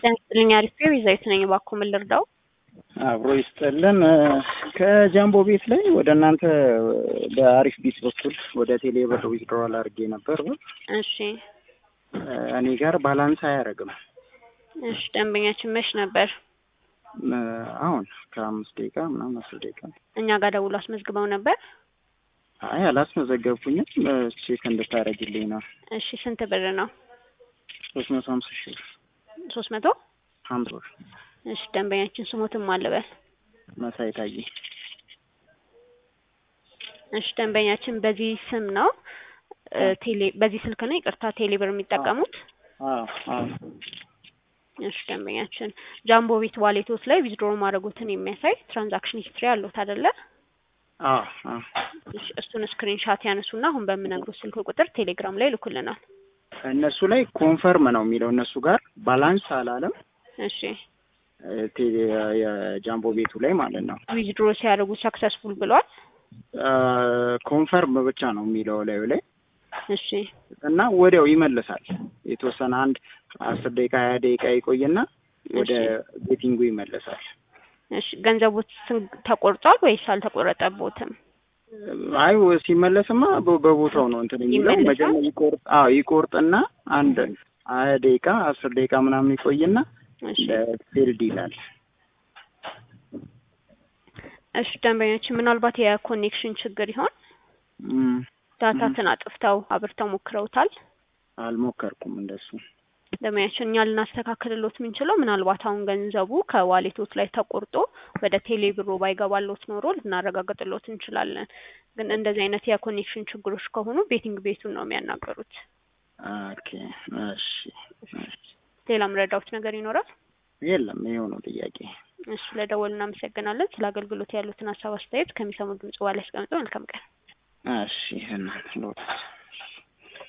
ጤና ይስጥልኝ አሪፍ ቤዛዊት ነኝ። እባክዎ ምን ልርዳው? አብሮ ይስጥልን። ከጃምቦ ቤት ላይ ወደ እናንተ በአሪፍ ቢት በኩል ወደ ቴሌ ብር ዊዝድሮዋል አድርጌ ነበር። እሺ እኔ ጋር ባላንስ አያደርግም። እሺ ደንበኛችን መች ነበር? አሁን ከአምስት ደቂቃ ምናምን አስር ደቂቃ እኛ ጋር ደውሎ አስመዝግበው ነበር? አይ አላስመዘገብኩኝም። ቼክ እንድታደርግልኝ ነው። እሺ ስንት ብር ነው? ሶስት መቶ ሀምሳ ሺህ ብር ሶስት መቶ ሀምሳ ብር እሺ ደንበኛችን ስሞትም አልበል። መሳይ ታዬ እሺ ደንበኛችን በዚህ ስም ነው ቴሌ በዚህ ስልክ ነው ይቅርታ ቴሌ ብር የሚጠቀሙት? አዎ አዎ እሺ ደንበኛችን ጃምቦ ቤት ዋሌቶት ላይ ዊዝድሮ ማድረጉትን የሚያሳይ ትራንዛክሽን ሂስትሪ አለዎት አይደለ? አዎ አዎ እሺ እሱን ስክሪንሻት ያነሱና አሁን በምነግሩት ስልክ ቁጥር ቴሌግራም ላይ ልኩልናል። እነሱ ላይ ኮንፈርም ነው የሚለው እነሱ ጋር ባላንስ አላለም። እሺ ቴሌ የጃምቦ ቤቱ ላይ ማለት ነው። ዊዝድሮ ሲያደርጉ ሰክሰስፉል ብሏል። ኮንፈርም ብቻ ነው የሚለው ላዩ ላይ እሺ እና ወዲያው ይመልሳል። የተወሰነ አንድ አስር ደቂቃ ሀያ ደቂቃ ይቆይና ወደ ቤቲንጉ ይመለሳል። እሺ ገንዘቦት ተቆርጧል ወይስ አልተቆረጠቦትም? አይ ሲመለስማ በ- በቦታው ነው እንትን የሚለው ይመለሳል? መጀመሪያ ይቆርጥ አዎ ይቆርጥና አንድ ሀያ ደቂቃ አስር ደቂቃ ምናምን ይቆይና እሺ ፊልድ ይላል። እሺ ደንበኞችን ምናልባት የኮኔክሽን ችግር ይሆን? እም፣ ዳታትን አጥፍተው አብርተው ሞክረውታል? አልሞከርኩም እንደሱ። ደንበኛችን እኛ ልናስተካክልሎት የምንችለው ምናልባት አሁን ገንዘቡ ከዋሌቶት ላይ ተቆርጦ ወደ ቴሌ ብሮ ባይገባሎት ኖሮ ልናረጋግጥሎት እንችላለን። ግን እንደዚህ አይነት የኮኔክሽን ችግሮች ከሆኑ ቤቲንግ ቤቱን ነው የሚያናገሩት። ኦኬ እሺ እሺ። ሌላ ምረዳውት ነገር ይኖራል? የለም ይኸው ነው ጥያቄ። እሱ ለደወሉ እናመሰግናለን። ስለ አገልግሎት ያሉትን ሀሳብ አስተያየት ከሚሰሙ ድምጽ በኋላ ያስቀምጡ። መልካም ቀን። እሺ እናት ሎት